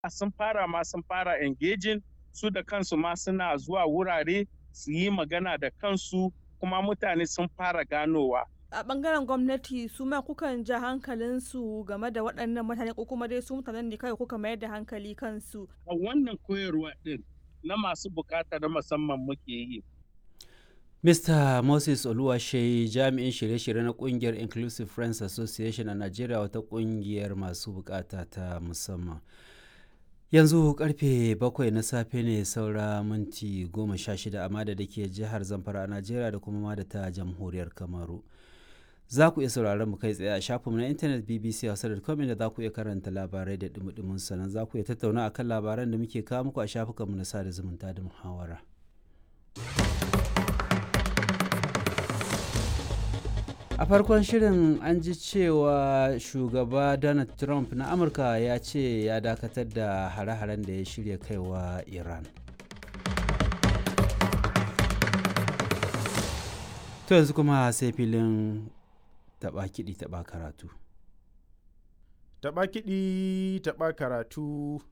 sun fara ma sun fara engaging su da kansu ma suna zuwa wurare su yi magana da kansu kuma mutane sun fara ganowa. a bangaren gwamnati su ma kukan ja hankalinsu game da waɗannan mutane ko kuma dai su mutanen ne kawai kuka mayar da hankali kansu. A wannan koyarwa ɗin na masu bukata na musamman muke yi. Mr. Moses Oluwashe jami'in shirye-shirye na kungiyar Inclusive Friends Association a Najeriya wata kungiyar masu bukata ta musamman. Yanzu karfe bakwai na safe ne saura minti goma sha shida amma da ke jihar Zamfara a Najeriya da kuma ma da ta jamhuriyar Kamaru. Za ku iya sauraron mu kai tsaye a shafinmu na intanet BBC Hausa.com da za ku iya karanta labarai da dumudumin sannan za ku iya tattauna akan labaran da muke kawo muku a shafukanmu na sada zumunta da muhawara. a farkon shirin an ji cewa shugaba donald trump na amurka ya ce ya dakatar da hare-haren da ya shirya kaiwa iran to yanzu kuma sai filin taba kiɗi taba karatu taba kiɗi taba karatu